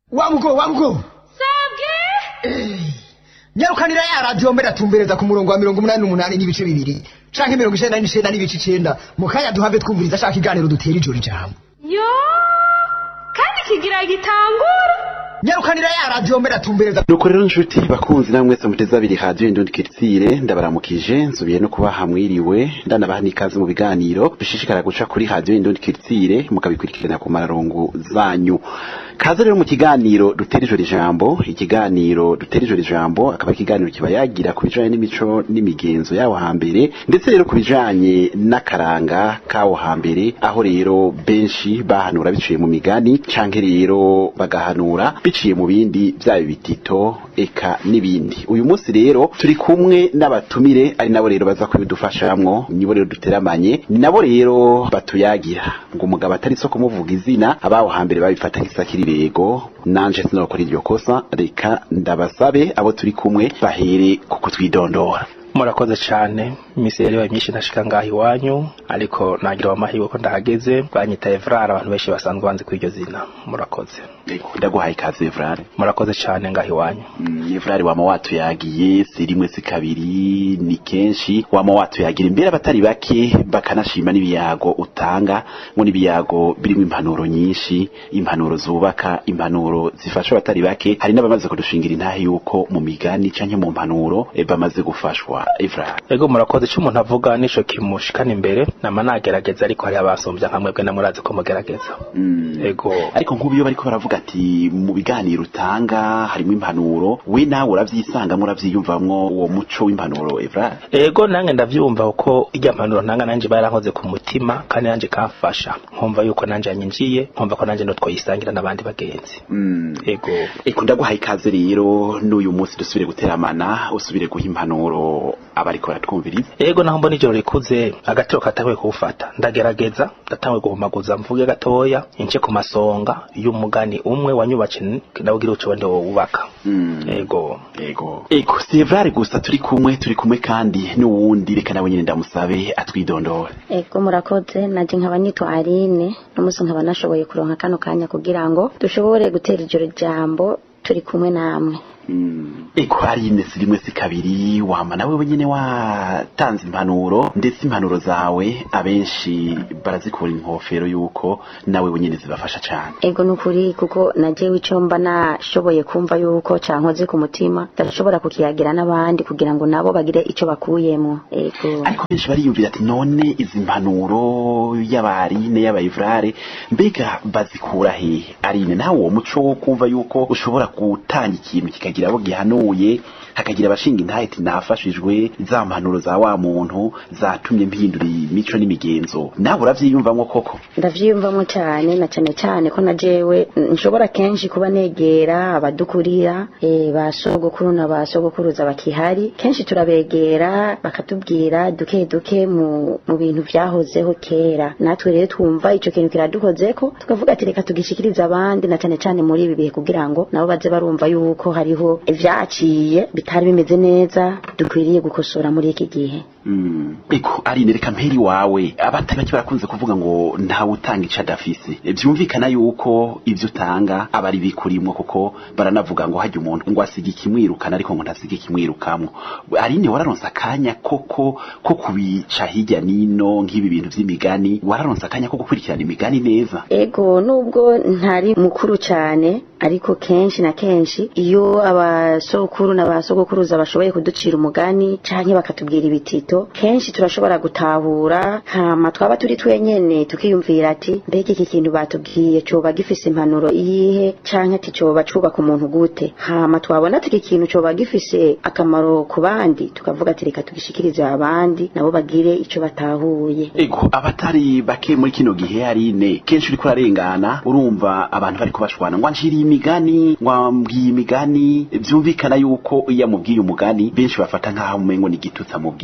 wamugo wamugo sabwe nyarukanira ya radiyo mbere atumbereza ku murongo wa mirongo umunani n'umunani n'ibice bibiri canke mirongo icenda n'icenda n'ibice icenda mu kanya duhave twumviriza ashaka iganiro dutera ijoro ijambo yo kandi kigira gitangura nyarukanira ya radiyo mbere atumbereza nuko rero nshuti bakunzi namwe mwese muteze abiri radiyo indundi kiritsire ndabaramukije nsubiye no kubaha mwiriwe ndanabaha n'ikaze mu biganiro bishishikara guca kuri radiyo indundi kiritsire mukabikurikirana ku mararongo zanyu kaze rero mu kiganiro dutera ijoro ijambo ikiganiro dutera ijoro ijambo akaba ari ikiganiro kiba yagira ku bijanye n'imico n'imigenzo yawo hambere ndetse rero ku bijanye n'akaranga kawo hambere aho rero benshi bahanura biciye mu migani canke rero bagahanura biciye mu bindi byaba ibitito eka n'ibindi uyu munsi rero turi kumwe n'abatumire ari nabo rero baza kubidufashamwo nibo rero duteramanye ni nabo rero batuyagira ngo umugabo atari so kumuvuga izina abaho hambere babifata nk'isakiribego nanje sinokora iryo kosa reka ndabasabe abo turi kumwe bahere ku kutwidondora murakoze cyane iminsi yari yabaye myinshi ntashika ngaha iwanyu ariko nagira amahirwe ko ndahageze banyita Evrard abantu benshi basanzwe banzi kuri iryo zina murakoze Ego, ndaguhaye ikaze Evrard murakoze cyane ngaha iwanyu Mm, Evrard wama watuyagiye si rimwe si kabiri ni kenshi wama watuyagira imbere abatari bake bakanashima n'ibiyago utanga ngo n'ibiyago birimo impanuro nyinshi impanuro zubaka impanuro zifasha abatari bake hari n'abamaze kudushingira intahe yuko mu migani canke mu mpanuro eh, bamaze gufashwa Evrard ego murakoze icyo umuntu avuga nico kimushikana imbere nama nagerageza ariko hari abasumbya nka mwebwe namurazi ko mugerageza Mm. ego ariko nk'ubu iyo bariko baravuga ati mu biganiro utanga harimo impanuro we nawe uravyisangamo uravyiyumvamwo uwo muco w'impanuro Evrard ego nange ndavyumva uko irya mpanuro ntanga nanje barankoze ku mutima kandi nanje kamfasha nkumva yuko nanje yanyinjiye nkumva ko nanje notwoyisangira n'abandi bagenzi Mm. ego Eko ndaguhaye ikaze rero n'uyu munsi dusubire guteramana usubire guha impanuro abariko baratwumviriza ego naho mbona ijoro rikuze agatiro katanguye kuwufata ndagerageza ndatanguye guhumaguza mvuge gatoya ince ku masonga y'umugani umwe wanyubatse ndawugira uco wende wubaka Mm. ego Ego. Ego, si Evrard gusa turi kumwe turi kumwe kandi n'uwundi reka nawe nyine ndamusabe atwidondore. Ego murakoze naje nkaba nitwa Aline n'umunsi nkaba nashoboye kuronka kano kanya kugira ngo dushobore gutera ijoro jambo turi kumwe namwe Mm. Ego hari ine si rimwe si kabiri wama nawe wenyine watanze impanuro ndetse impanuro zawe abenshi barazikura inkofero yuko nawe wenyine zibafasha cyane. ego nukuri kuko najewe ico mba nashoboye kumva yuko cankoze ku mutima ndashobora kukiyagira n'abandi kugira ngo nabo bagire ico bakuyemo ego ariko benshi bariyumvira ati none izi mpanuro y'abarine y'abayivrare mbega bazikura hehe arine nawe uwo muco wo kumva yuko ushobora gutanga ikintu kikagira abo gihanuye hakagira abashinga intahe ati nafashijwe za mpanuro za wa muntu zatumye mpindura imico n'imigenzo nawe uravyiyumvamwo koko ndavyiyumvamo cyane na cyane cyane ko najewe nshobora kenshi kuba negera abadukurira eh, ba sogokuru na ba sogokuruza bakihari kenshi turabegera bakatubwira duke duke mu, mu bintu vyahozeho kera natwe rero twumva ico kintu kiradukozeko tukavuga ati reka tugishikirize abandi na cyane cyane muri ibi bihe kugira ngo nabo baze barumva yuko hariho ivyaciye bitari bimeze neza dukwiriye gukosora muri iki gihe Mm. Eko arine reka mperi wawe abatari bake barakunze kuvuga ngo ntawe utanga ico adafise E, vyumvikana yuko ivyo utanga aba ari bikurimwo kuko baranavuga ngo hajya umuntu ngo asiga ikimwirukana ariko ngo ntasiga ikimwirukamwo arine wararonse akanya koko ko kubica hirya nino nk'ibi bintu vy'imigani wararonse akanya ko gukurikirana imigani neza ego nubwo ntari mukuru cyane ariko kenshi na kenshi iyo abasokuru n'abasogokuruza bashoboye kuducira umugani canke bakatubwira ibitito kenshi turashobora gutahura hama twaba turi twenyene tukiyumvira ati mbega iki kintu batubwiye coba gifise impanuro iyihe canke ati coba cubaka umuntu gute hama twabona ati iki kintu coba gifise akamaro ku bandi tukavuga ati reka tugishikirize abandi nabo bagire ico batahuye Ego abatari bake muri kino gihe arine kenshi uriko urarengana urumva abantu bariko bashwana ngo anshiriye imigani ngo ambwiye imigani vyumvikana yuko iyo amubwiye umugani benshi bafata nk'aho umengo ni igitutsi amubwiye niko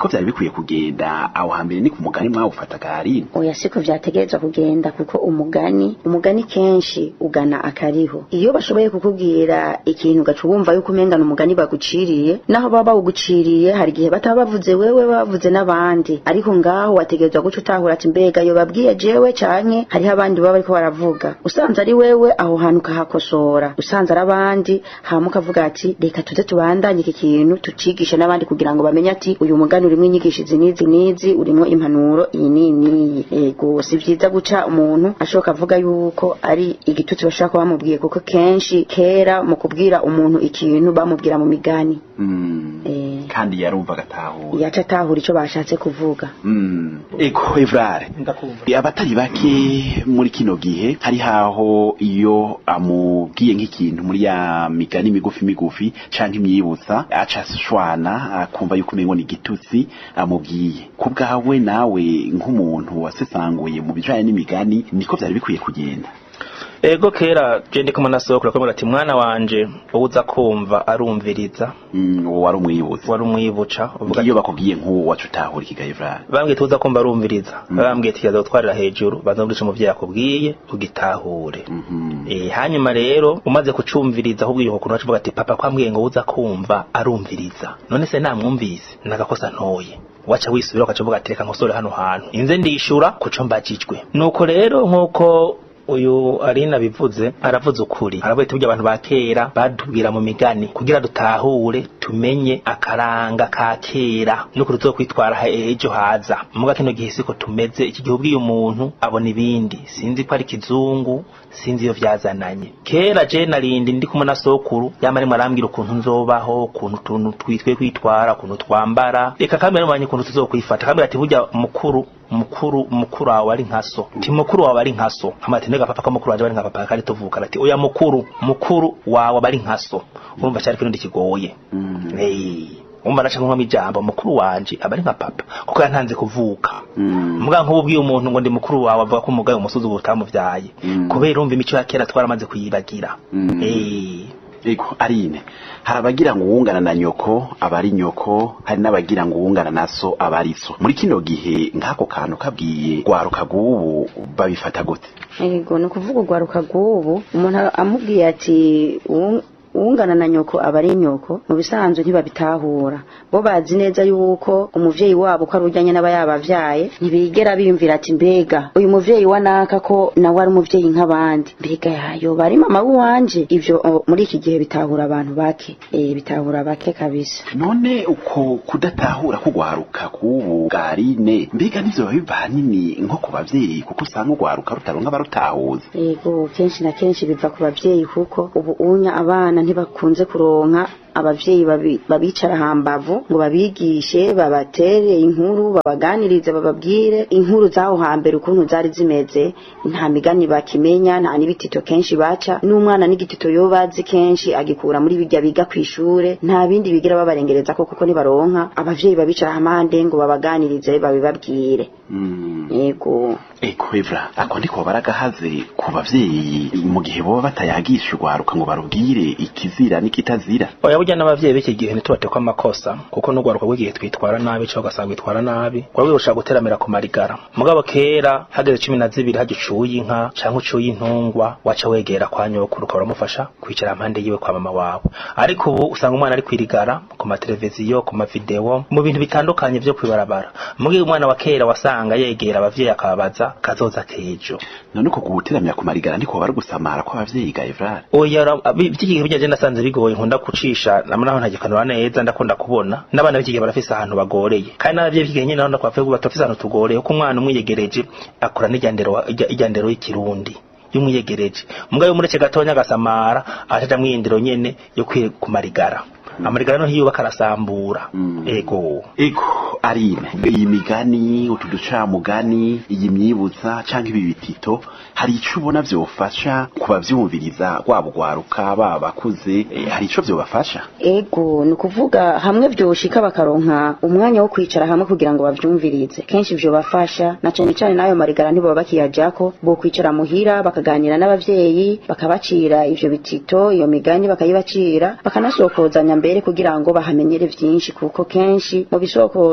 niko vyari bikwiye kugenda aho hambere ni ku mugani mwawufataga harino oya siko vyategerezwa kugenda kuko umugani umugani kenshi ugana akariho iyo bashoboye kukubwira ikintu ugaca wumva yuko umengana umugani baguciriye naho baba bawuguciriye hari igihe bataba bavuze wewe bavuze n'abandi ariko ngaho wategerezwa guca utahura ati mbega yo babwiye jewe canke hariho abandi baba bariko baravuga usanze ari wewe aho hantu ukahakosora usanze ari abandi hama ukavuga ati reka tuze tubandanye iki kintu tucigishe n'abandi kugira ngo bamenye ati uyu mugani urimwo inyigisho izi n'izi n'izi urimwo impanuro iyi n'iyi n'iyi ego si vyiza guca umuntu ashoboka avuga yuko ari igitutsi bashaka kuba bamubwiye kuko kenshi kera mu kubwira umuntu ikintu bamubwira mu migani Mm. eh, kandi yarumva agatahura yaca atahura ico bashatse kuvuga Mm. eko evrare ndakumva abatari bake muri kino gihe hari haho iyo amubwiye nk'ikintu muri ya migani migufi migufi canke imyibutsa aca ashwana akumva yuko umengo ni igitutsi amubwiye ku bwawe nawe nk'umuntu wasesanguye mu bijanye n'imigani niko vyari bikwiye kugenda ego kera je ndiko munasokura ko ati mwana wanje uza kumva arumviriza Mm, uwo wari umwibutsa wari umwibuca uvuga iyo bakubwiye nk'uwo waca utahura ikiga evrare bambwiye tuza kumva arumviriza bambwiye tuyaza gutwarira hejuru banza muri ico umuvyeyi akubwiye ugitahure Mhm. Eh, hanyuma rero umaze kucumviriza ahubwo iyo kuntu avuga ati papa kwambwiye ngo uza kumva arumviriza none se namwumvise nagakosa ntoye waca wisubira ukaca uvuga ati reka nkosore hano hantu inze ndishura kuco mbajijwe nuko rero nkuko uyu arina bivuze aravuze ukuri aravuga ati burya abantu ba kera batubwira mu migani kugira dutahure tumenye akaranga ka kera nuko tuzokwitwara he- ejo haza muga kino gihe siko tumeze iki gihe ubwiye umuntu abona ibindi sinzi ko ari kizungu sinzi iyo vyazananye kera je narindi ndi kumwe na sokuru yama arimo arambwira ukuntu nzobaho ukuntu tuntu twitwe kwitwara ukuntu twambara reka kandi aramubanye ukuntu tuzokwifata kandi ati burya mukuru mukuru mukuru wawe ari nka so ti mukuru wawe ari nka so hama ati ndega papa ko mukuru wawe ari nka papa kandi tuvuka ati oya mukuru mukuru wawe aba ari nka so urumva cyari kirundi kigoye Mm. Eh, umva naca nkomamo ijambo mukuru wanje aba ari nka papa kuko yantanze kuvuka Mm. mbwa nk'ubu ubwiye umuntu ngo ndi mukuru wawe avuga ko umugaye umusozi ubu utamuvyaye Mm. kubera urumva imico ya kera twaramaze kuyibagira Mm. Eh, Ego arine hari abagira ngo uwungana na nyoko aba ari nyoko hari n'abagira ngo uwungana na so aba ari so muri kino gihe nk'ako kantu kabwiye rwaruka rw'ubu babifata gute ego ni ukuvuga urwaruka rw'ubu umuntu amubwiye ati "Uwu- uwungana na nyoko aba ari nyoko mu bisanzwe ntibabitahura bo bazi neza yuko umuvyeyi wabo ko ari ujyanye n'aba yabavyaye ntibigera biyumvira ati mbega uyu muvyeyi wa naka ko nawe ari umuvyeyi nk'abandi mbega yayo bari mama w'iwanje ivyo o, muri iki gihe bitahura abantu bake eh bitahura bake kabisa none uko kudatahura kugwaruka k'ubu bwa arine mbega nivyo biba biva hanini nko ku bavyeyi kuko usanga urwaruka rutaronka abarutahuza Ego kenshi na kenshi biva ku bavyeyi kuko ubu unya abana ntibakunze kuronka abavyeyi babi- babicara hambavu ngo babigishe babatere inkuru babaganirize bababwire inkuru zaho hambere ukuntu zari zimeze nta migani bakimenya nta n'ibitito kenshi baca n'umwana n'igitito yo bazi kenshi agikura muri bijya biga kw'ishure nta bindi bigira babarengereza ko kuko nibaronka abavyeyi babicara hamande ngo babaganirize babibabwire Mm. ego Eko Evra ako ndiko baragahaze ku bavyeyi mu gihe boba batayagisha urwaruka ngo barubwire ikizira n'ikitazira oya burya n'abavyeyi b'iki gihe ntitubatekwa amakosa kuko n'urwaruka rw'igihe twitwara nabi cyangwa ugasanga twitwara nabi rwaba rurusha guteramira ku marigara mugabo kera hageze cumi na zibiri hajya ucuye inka cyangwa ucuye intungwa waca wegera kwa nyokuru ukaba uramufasha kwicara impande yiwe kwa mama wawe ariko ubu usanga umwana ari kwirigara ku mateleviziyo ku mavideo mu bintu bitandukanye vyo kwibarabara mugihe umwana wa kera wasanga yegera abavyeyi akababaza kazoza kejo none uko guteramira ku marigara ndiko bari gusamara kw'abavyeyi ga Evra oya by'iki gihe bijya nasanze bigoye nkunda gucisha namwe naho ntagikanura neza ndakunda kubona n'abana b'iki gihe barafise ahantu bagoreye kandi n'abavyeyi b'iki gihe nyine naho ndakwavuye batafise ahantu tugoreye kuko umwana umwiyegereje akora n'ijyandero ijyandero y'ikirundi y'umwiyegereje mbwa yo mureke gatonya agasamara acaja mwiyindiro nyene yo kwi kumarigara amarigara no hiyubaka arasambura Mm. ego Ego arine iyi migani utu ducamugani iyi myibutsa canke ibi bitito hari ico ubona vyofasha kubavyumviriza rwaba urwaruka baba bakuze eh, hari ico vyobafasha ego ni ukuvuga hamwe vyoshika bakaronka umwanya wo kwicara hamwe kugira ngo bavyumvirize kenshi vyo bafasha na cane cane n'ayo marigara ntibaba bakiyajako bo kwicara muhira bakaganira n'abavyeyi bakabacira ivyo bitito iyo migani bakayibacira bakanasokozanya mbere kugira ngo bahamenyere vyinshi kuko kenshi mu bisokozo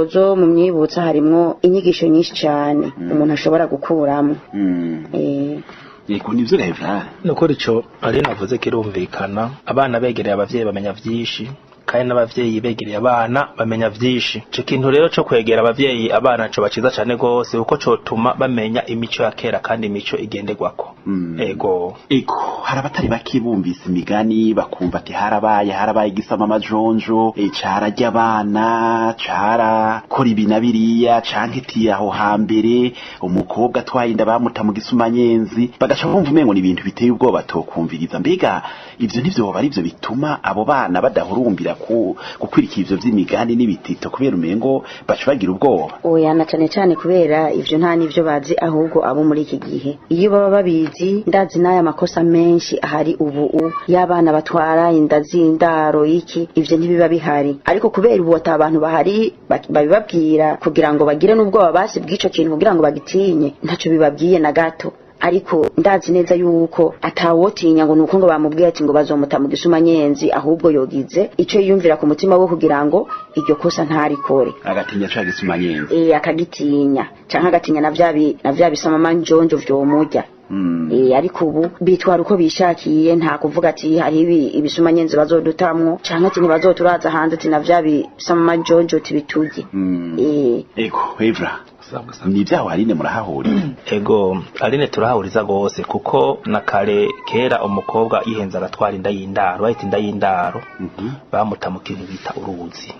zo mu myibutsa harimwo inyigisho nyinshi cyane umuntu ashobora gukuramo Mm. eh, yego nivyo revra nukuri ico ari navuze kirumvikana abana begereye abavyeyi bamenya vyinshi kandi n'abavyeyi begereye abana bamenya vyinshi ico kintu rero co kwegera abavyeyi abana co baciza cane gose kuko cotuma bamenya imico ya kera kandi imico igenderwako Mm. ego Ego, hari abatari bake bumvise imigani bakumva ati harabaye harabaye igisama amajonjo e, cararya abana cara kora ibi na biriya canke iti aho hambere umukobwa atwaye inda bamuta mu gisumanyenzi bagaca bumva umengo ni ibintu biteye ubwoba tokumviriza mbega ivyo nivyo boba arivyo bituma abo bana badahurumbira ku gukwirikira ivyo vy'imigani n'ibitito kubera umengo baca bagira ubwoba oya na cane cane kubera ivyo nta n'ivyo bazi ahubwo abo muri iki gihe iyo baba babizi ndazi n'aya makosa menshi ahari ubu u y'abana batwara inda z'indaro iki ivyo ntibiba bihari ariko kubera ubu ata abantu bahari ba- babibabwira kugira ngo bagire n'ubwoba basi bw'ico kintu kugira ngo bagitinye ntaco bibabwiye na gato ariko ndazi neza yuko atawotinya ngo nuko ngo bamubwiye ati ngo bazomuta mu gisumanyenzi ahubwo yogize ico yiyumvira ku mutima we kugira ngo iryo kosa ntarikore agatinya ca gisumanyenzi eh akagitinya canke agatinya na vya bi- na vya bisamama njonjo vyomurya mm. Eh, ariko ubu bitwara uko bishakiye nta kuvuga ati hari ibi ibisumanyenzi bazodutamwo canke ati ntibazoturaza hanze ati na vya bisamama njonjo tibiturye Mm. eh Ego, Evra, ni vyaho Aline murahahurira ego aline turahahuriza gose kuko na kare kera umukobwa yihenza agatwara inda y'indaro bahita inda y'indaro Mhm. bamuta mu kintu bita uruzi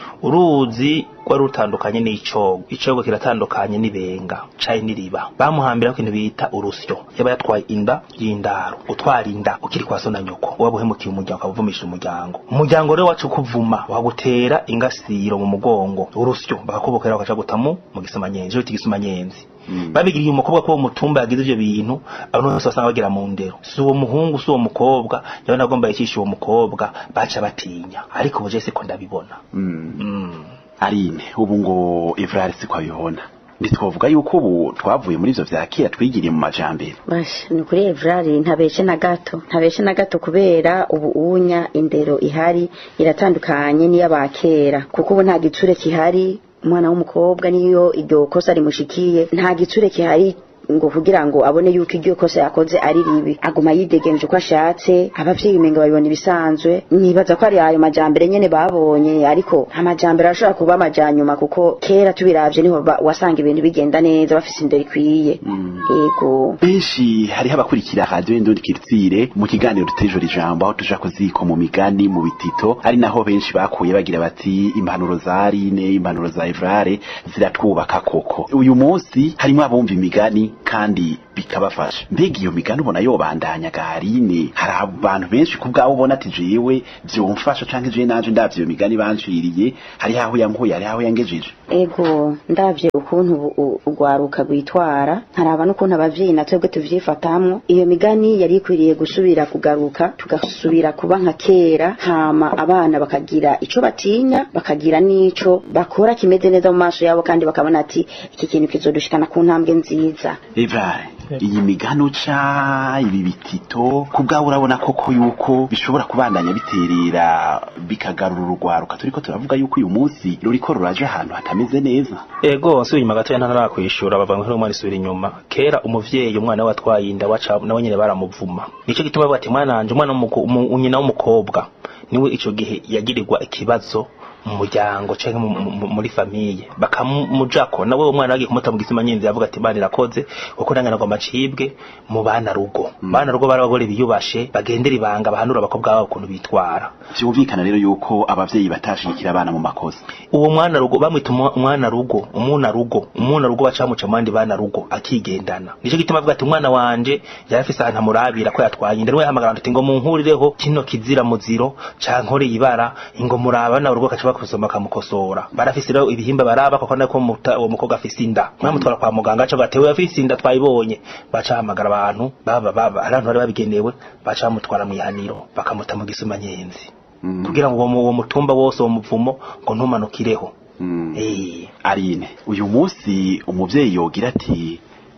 uruzi rwari rutandukanye n'icogo icogo kiratandukanye n'ibenga caye n'iriba bamuhambira ikintu bita urusyo yaba yatwaye inda y'indaro utwara inda ukiri kwa so na nyoko waba uhemukiye umuryango ukavumisha umuryango umuryango rero wacu kuvuma bakagutera ingasiro mu mugongo urusyo bakakubokera bakaca gutamu mu gisamanyenzi cyo igisumanyenzi Mm. babigiriye umukobwa ko uwo mutumba yagize ivyo bintu abantu bose basanga bagira mu ndero si uwo muhungu si uwo mukobwa yabona agomba yicisha uwo mukobwa baca batinya ariko ubu je siko ndabibona Mm. mm. Aline, ubu ngo Evra siko abibona. Ntitwovuga yuko ubu twavuye muri ivyo vya kera twigiriye mu majambere. basha ni kuri evrari ntabeshe na gato ntabeshe na gato kubera ubu unya indero ihari iratandukanye n'iy'abakera kuko ubu nta gitsure kihari umwana w'umukobwa niyo iryo kosa rimushikiye nta gitsure kihari ngo kugira ngo abone yuko iryo kosa yakoze ari ribi aguma yidegenje uko ashatse abavyeyi umenga babibona ibisanzwe nibaza ko ari ayo majambere nyene babonye ariko amajambere arashobora kuba amajanyuma kuko kera tubiravye niho ba- wasanga ibintu bigenda neza bafise indero ikwiye yego Benshi hariho abakurikira radio Indundi Kiritsire mu kiganiro tutejora ijambo aho tuja kuziko mu migani mu bitito ari naho benshi bakuye bagira bati impanuro za Aline impanuro za Evrare ziratwubaka koko uyu munsi harimo abumva imigani kandi bikabafasha mbega iyo migani ubona yobandanya ga Aline hari abantu benshi kubwabo ubona ati jewe vyomfasha canke je nanje ndavye iyo migani banciriye hari aho yankuye hari aho yangejeje ego ndavye ukuntu ubu- u- urwaruka rwitwara nkaraba n'ukuntu abavyeyi na twebwe tuvyifatamwo iyo migani yari ikwiriye gusubira kugaruka tugasubira kuba nka kera hama abana bakagira ico batinya bakagira n'ico bakora kimeze neza mu maso yabo kandi bakabona ati iki kintu kizodushikana ku ntambwe nziza Evrare iyi migano ca ibi bitito kubwawe urabona koko yuko bishobora kubandanya biterera bikagarura urugwaruka turiko turavuga yuko uyu munsi ruriko ruraje ahantu hatameze neza ego nsubiye inyuma gatoya ntarakwishura bava ngo umwana isubira inyuma kera umuvyeyi umwana we atwaye inda waca nawe nyene baramuvuma nico gituma bavuga ati mwana wanje umwana w'umuko- umu- nyina w'umukobwa niwe ico gihe yagirirwa ikibazo mu muryango canke mu- mu- muri famiye bakamujako nawe uwo mwana bagiye kumuta mu gisima nyinzi yavuga ati bana irakoze kuko nangana ngo amacibwe mu bana rugo bana rugo bari abagore biyubashe bagendera ibanga bahanura abakobwa babo ukuntu bitwara vyumvikana rero yuko abavyeyi batashigikira abana mu makosa uwo mwana rugo bamwita umwa- umwana rugo umuna rugo umuna rugo bacamuca mu bandi bana rugo akigendana nico gituma avuga ati umwana wanje yari afise ahantu amurabira ko yatwaye inda niwe yahamagara ati ngo munkurireho kino kizira muziro cankoreye ibara ngo muraba na urugo kaca bakusoma kamukosora barafise rero ibihimba baraba koko nako muta- uwo mukobwa afise inda mwamutwara kwa muganga aca gatewe afise inda twayibonye baca hamagara abantu baba baba abantu bari babigenewe baca bamutwara mwihaniro bakamuta mu gisumanyenzi Mm. kugira ngo uwo mu- uwo mutumba wose uwo muvumo ngo ntumanukireho Mm. Eh, Aline uyu munsi umuvyeyi yogira ati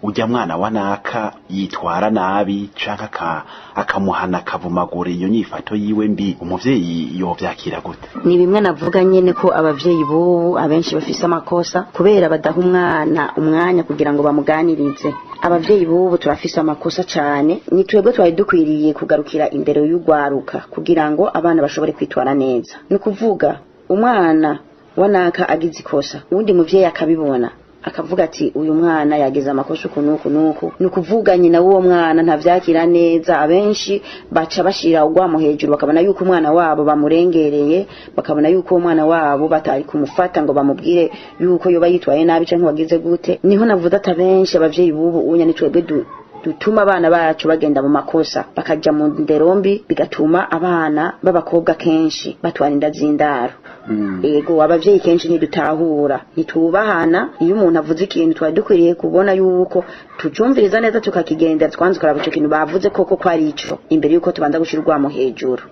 ujya mwana wa naka yitwara nabi canke aka- akamuhana akavumagura iyo nyifato yiwe mbi umuvyeyi yovyakira gute ni bimwe navuga nyene ko abavyeyi bubu abenshi bafise amakosa kubera badaha umwana umwanya kugira ngo bamuganirize abavyeyi bubu turafise amakosa cane ni twebwe twari dukwiriye kugarukira imbere y'ugwaruka kugira ngo abana bashobore kwitwara neza ni ukuvuga umwana wanaka agize ikosa uwundi muvyeyi akabibona akavuga ati uyu mwana yagize amakosa uku nuku nuku ni ukuvuga nyina w'uwo mwana ntavyakira neza abenshi baca bashira ugwamo hejuru bakabona yuko umwana wabo bamurengereye bakabona yuko uwo mwana wabo batari kumufata ngo bamubwire yuko yoba yitwaye nabi canke wagize gute niho navuze ati abenshi abavyeyi bubu unya ni twebwe du dutuma abana bacu bagenda mu makosa bakaja mu nderombi bigatuma abana b'abakobwa kenshi batwara inda z'indaro ego abavyeyi kenshi ntidutahura ntitubahana iyo umuntu avuze ikintu twari dukwiriye kubona yuko tucumviriza neza tukakigendera twanze kuraba ico kintu bavuze koko ko ari ico imbere yuko tubanza gushira urwamo hejuru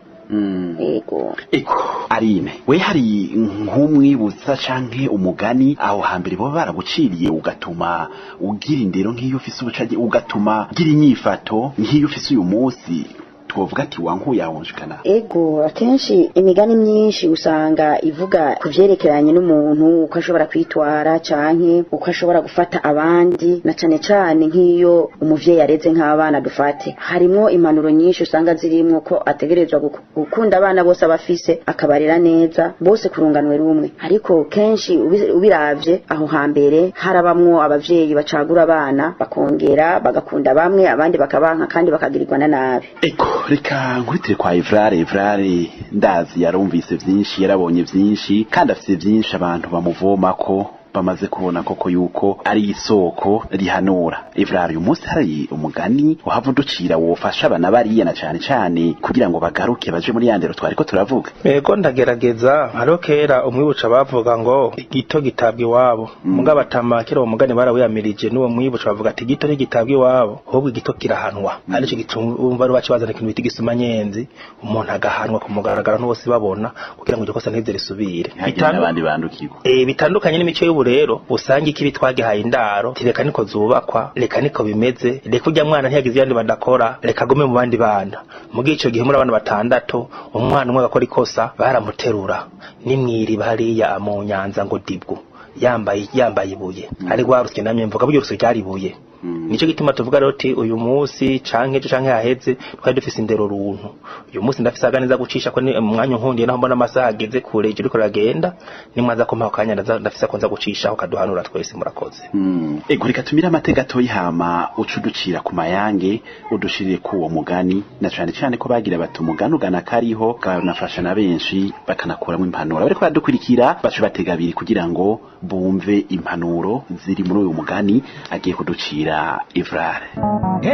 ego eko arine we hari nk'umwibutsa canke umugani aho hambere baba baraguciriye ugatuma ugira indero nk'iyo ufise ubucage ugatuma ugira inyifato nk'iyo ufise uyu munsi twovuga ati wankuye ahonjekana ego akenshi imigani myinshi usanga ivuga ku vyerekeranye n'umuntu uko ashobora kwitwara canke uko ashobora gufata abandi na cane cane nk'iyo umuvyeyi areze nk'abana dufate harimwo impanuro nyinshi usanga zirimwo ko ategerezwa guku- gukunda abana bose abafise akabarera neza bose kurunganwe rumwe ariko kenshi ubi- ubiravye aho hambere harabamwo abavyeyi bacagura abana bakongera bagakunda bamwe abandi bakabanka kandi bakagirirwa na nabi eko reka nkurikire kwa Evrare Evrare ndazi yarumvise vyinshi yarabonye vyinshi kandi afise vyinshi abantu bamuvomako bamaze kubona koko yuko ari isoko rihanura Evrare uyu munsi hari umugani uhava uducira wofasha abana bariya na cane cane kugira ngo bagaruke baje muri yandero twariko turavuga Ego ndagerageza hariho kera umwibuca bavuga ngo igito gitabwa iwabo mugabo atama kera uwo mugani barawiyamirije n'uwo mwibuca bavuga ati igito ntigitabwa iwabo ahubwo igito kirahanwa arico gituma bari baci bazana ikintu bita igisuma nyenzi umuntu agahanwa ku mugaragaro n'bose babona kugira ngo iryo kosa ntize risubire ntihagire Bitandu- n'abandi bandukirwa Eh bitandukanye n'imico y'ubu rero usanga ikibi twagihaye indaro ti reka niko zubakwa reka niko bimeze reka ujya mwana ntiyagize iyandi badakora reka agume mu bandi bana muri ico gihe muri abana batandatu umwana umwe agakora ikosa baramuterura nimwiriba hariya mu nyanza ngo dibwo yambaye yambaye ibuye ari rwarusye namye mvuga buryo rusyo ryari ibuye nico gituma tuvuga rero ati uyu munsi canke ejo canke haheze twari dufise indero runtu uyu munsi ndafise aganiza gucisha ko ni umwanya nkundiye naho mbona amasaha ageze kure ije uriko ragenda nimwaza kumpa akanya ndaza- ndafise ko nza gucishaho kaduhanura twese murakoze Mm. ego reka tumire amateka gatoyi hama uca uducira ku mayange udushirire ku uwo mugani na cane cane ko bagira bati umugani ugana kariho kanafasha na benshi bakanakuramo impanuro bariko baradukurikira baca batega abiri kugira ngo bumve impanuro ziri muri uyu mugani agiye kuducira Evrare